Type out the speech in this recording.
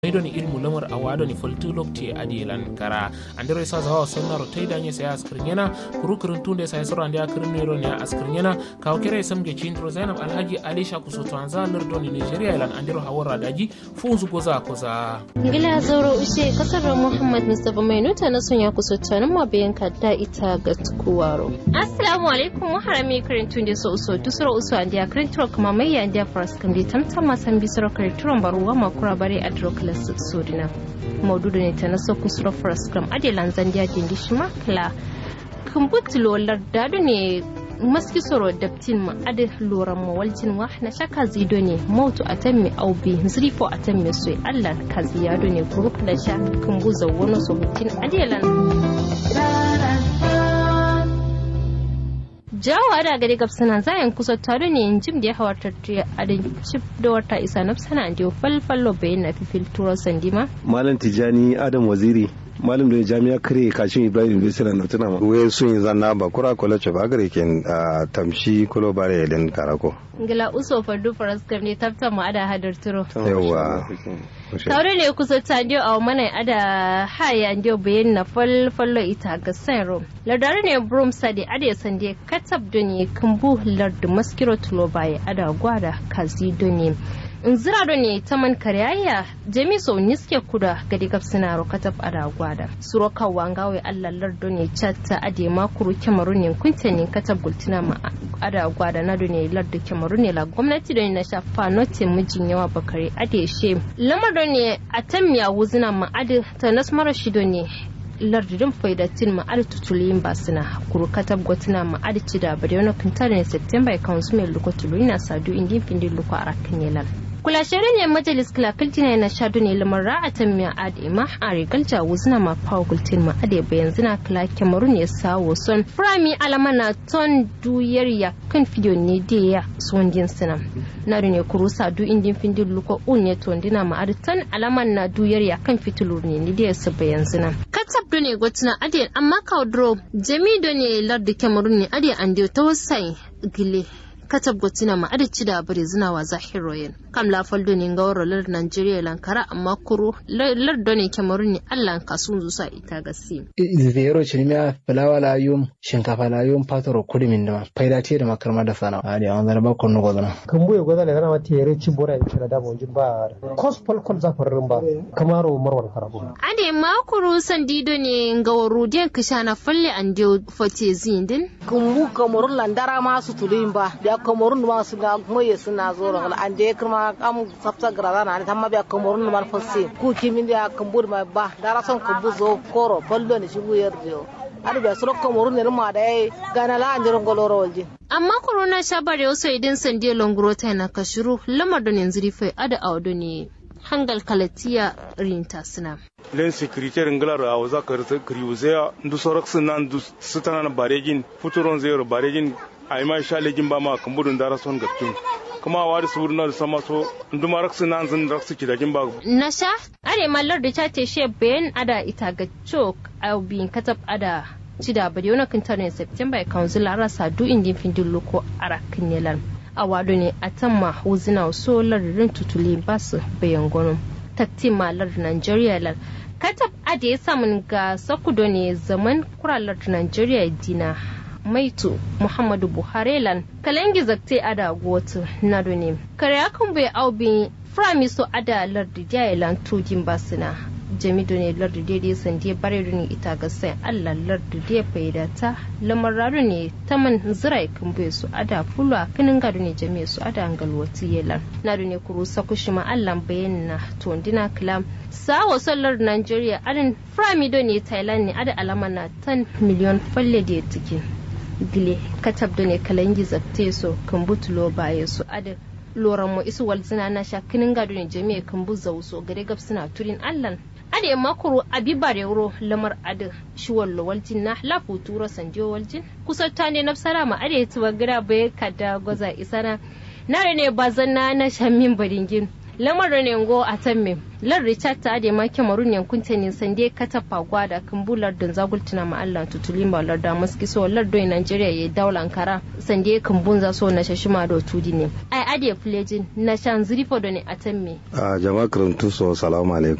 idoni ilmu lamar a wadoni foltu lokti adi lan kara andere sa zawa sonnaro taydanye sa askirnyana kuru kurun tunde sa soro ande akirnero ne askirnyana kaw kere samge chindro zainab alhaji alisha kusoto anza lardoni nigeria lan andero hawara daji funzu goza koza ngila zauro ushe kasar muhammad mustapha mai nuta na sonya kusoto nan ma bayan kadda ita ga tukuwaro assalamu alaikum muharami kirin tunde so uso dusuro uso ande akirntro kuma mai ya ande faras kan bi tamtama san bisoro kirin baruwa makura bare adrokla sodina maududu ne ta naso kusuro fraskram adelan zandiya dindi shima kala kumbutulo lardado ne maski soro daptin ma ade loran ma waljin wa na shaka zido ne mautu atammi aubi zrifo atammi soy allah kaziyado ne group da sha kumbuza wono so mutin adelan jawa da gari gabsana zayan kusa tare ne in jim da ya hawar tattiya a da cif da wata isa na sana da falfallo bayan na fifil turo sandima malam tijani adam waziri malam da jami'a kare kashin ibrahim bisira na tuna we sun yi zanna ba kura kola ce ba gare ken tamshi kulo bare yadin karako ngila uso fardu faras kam ne tabta mu ada hadar turo yawa tare ne kusa ta dio a mana ada haya dio bayan na falfallo ita ga sanro ladare ne brum sadi ade sande katab doni kumbu lardu maskiro tulo baye ada gwada kazi doni in zira do ne ta man karyayya jami so niske kuda gadi gabsina ro katab ada gwada suro kawa ngawe allah lardo ne chatta ade makuru kemaru ne kunta ne katab gultina ma ada gwada na do ne lardo kemaru ne la gwamnati do ne na shafa note mijin yawa bakare ade she lamar do ne atammiya wuzina ma ade ta nasmara shido ne lardin faidatin ma'ar tutuliyin basina kuru katab gotina ma'ar ci da bari wani kintar ne september kan su mai lukotulu ina sadu indin findin luko a rakin yalan kula shirin ne majalis kilakiltina na shadu ne lamar ra'atan mai adi ma a rigar jawo zina ma fawo gultin ma ade bayan zina kila kyamaru ne sawo son firami alama na ton duyar ya kan fiyo ne da ya son din sina na ne kuru sadu indin findin luko un ne ton dina ma adi ton alaman na duyar ya kan fitilu ne ni da ya su bayan zina katab do ne gwatina ade amma kaudro jami do ne lardi kyamaru ne ade an ta wasai gile katab gotina ma adaci da bari zina wa zahiroyin kam la faldo ne ga waro lar Nigeria lankara amma kuro lar doni Cameroon ne Allah ka sun zusa ita gasi zero chinimia fulawa la yum shinkafa la yum patoro kudimin da faida te da makarma da sana ali an zara ba konno godana kan buye godana kana wata yare ci bora in kira da bon jin ba kos pol kol za farrin ba kamaro marwan karabu ade makuru sandido ne ga waro den kishana falle an de fote zindin kumbu Cameroon landara ma su tulin ba komorun ma suna moye suna zo ran an je kuma am sabta grada na tamma biya komorun ma fosse ku kimin da kambur ma ba dara son kambu zo koro fallo ne shigu yarjo ar biya suro komorun ne ma da gana la an jiron goloro walji amma corona sha bare wasu idan sande longro ta na kashiru lamar da yanzu rife ada awdo ne hangal kalatiya rinta suna len securitaire nglar a waza kar kriuzea ndu sorak sunan ndu sutana baregin futuron zero baregin ai ma sha legin ba ma kambudun dara son gapkin kuma wa da suru na sama so nduma raksu nan zan raksu ki dagin ba na sha are mallar da ta te she ben ada ita ga chok au bin katab ada cida bari wani kintar ne september council ara sadu indin findin loko ara kinyelan a wado ne a tamma huzina so lararin tutuli basu bayan gwanon takti malar nigeria lar katab ada ya samun ga sakudo ne zaman kuralar nigeria dina maitu muhammadu buhari lan kalangi zakte ada gotu na ne kare akan bai aubi framiso ada lardi jaya lan tujin basina jami ne lardi daidai sande bare ne ita ga sai allah lardi da faida ta lamar raru ne ta man zirai kan bai su ada fulu a kinin gado ne jami su ada angalwati yelan na ne kuru sakushima allah bayan na tondina kalam sawa sallar nigeria adin framido ne thailand ne ada alama na 10 miliyon falle da tikin gile katab da ne kalangi zabte so kan butulo baye su adin loran mu isu walzina na sha kinin gado ne jami'a kan bu zauso gare gab suna turin allan ade makuru abi bare wuro lamar adin shi wallo waljin na lafu turo sanjo waljin kusanta ne na ma ade tuwa gira bai kada goza isana na ne bazan na na shamin baringin lamarin ne ngo a tamme lar richard ta ade ma kemarun yankun ta ne sande kata fagwa da kumbular da zagultuna ma Allah tutulin ba lar da maski so lar do Nigeria ya daular ankara sande kumbun za so na shashima do tudi ne ai ade plejin na shan zrifo do ne a tamme a jama'a karantu so salamu alaikum